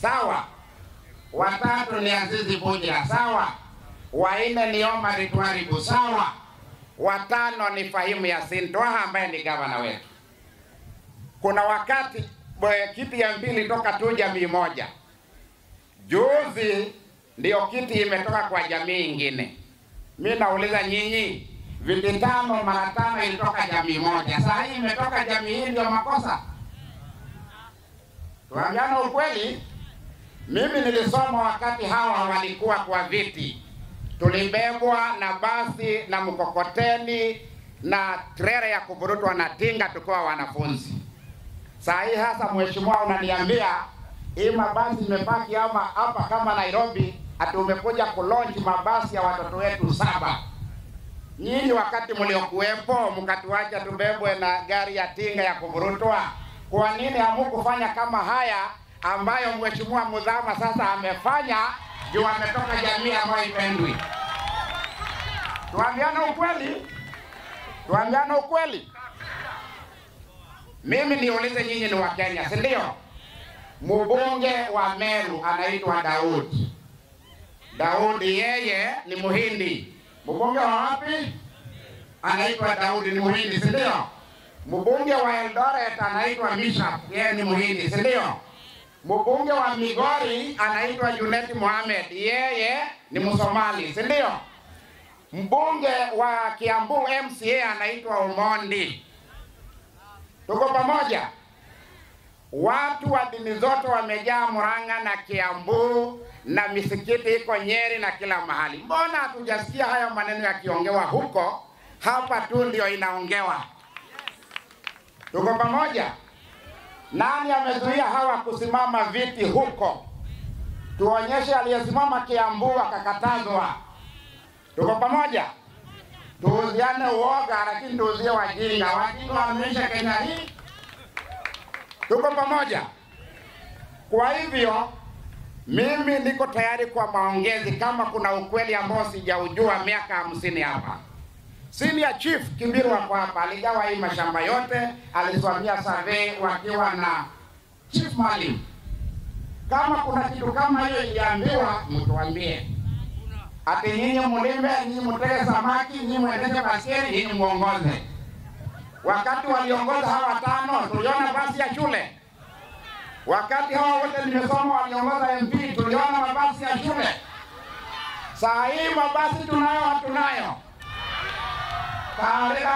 sawa. Watatu ni Azizi Bujira, sawa. Wanne ni Omar Twaribu, sawa. Watano ni Fahimu Yasin Twaha ambaye ni gavana wetu. Kuna wakati bwe, kiti ya mbili toka tu jamii moja, juzi ndio kiti imetoka kwa jamii ingine. Mi nauliza nyinyi, viti tano mara tano ilitoka jamii moja, saa hii imetoka jamii hii, ndio makosa? Tuambiane ukweli. Mimi nilisoma wakati hawa walikuwa kwa viti, tulibebwa na basi na mkokoteni na trela ya kuvurutwa na tinga tukiwa wanafunzi. Saa hii hasa, mheshimiwa, unaniambia hii mabasi imepaki ama hapa kama Nairobi, ati umekuja kulaunch mabasi ya watoto wetu saba. Nyinyi wakati mliokuwepo mkatuacha tubebwe na gari ya tinga ya kuvurutwa. Kwa nini hamukufanya kama haya ambayo mheshimiwa Mudhama sasa amefanya juu ametoka jamii ambayo ipendwi? Tuambiane ukweli, tuambiane ukweli. Mimi niulize nyinyi, ni Wakenya si ndio? Mbunge wa Meru anaitwa Daudi. Daudi yeye ni Muhindi. Mbunge wa wapi? Anaitwa Daudi ni Muhindi, si ndio? Mbunge wa Eldoret anaitwa Mishap, yeye ni Muhindi, si ndio? Mbunge wa Migori anaitwa Junet Mohamed, yeye ni Msomali, si ndio? Mbunge wa Kiambu MCA anaitwa Omondi. Tuko pamoja? Watu wa dini zote wamejaa Murang'a na Kiambu na misikiti iko Nyeri na kila mahali. Mbona hatujasikia haya maneno yakiongewa huko? Hapa tu ndio inaongewa. Tuko pamoja? Nani amezuia hawa kusimama viti huko? Tuonyeshe aliyesimama Kiambu akakatazwa. Tuko pamoja? Tuuziane uoga, lakini tuuzie wajinga. Wajinga wameisha Kenya hii. Tuko pamoja? Kwa hivyo mimi niko tayari kwa maongezi kama kuna ukweli ambao sijaujua miaka hamsini hapa. Senior Chief Kibiru wako hapa, aligawa hii mashamba yote, alisimamia survey wakiwa na Chief Malim. Kama kuna kitu kama hiyo iliambiwa, mtuambie. Ati nyinyi mulime, nyinyi mutege samaki, nyinyi muendeshe baskeli, nyinyi muongoze. Wakati waliongoza hawa tano, tuliona basi ya shule. Wakati hawa wote nimesoma waliongoza MP, tuliona mabasi ya shule. Saa hii mabasi tunayo, hatunayo? Taarifa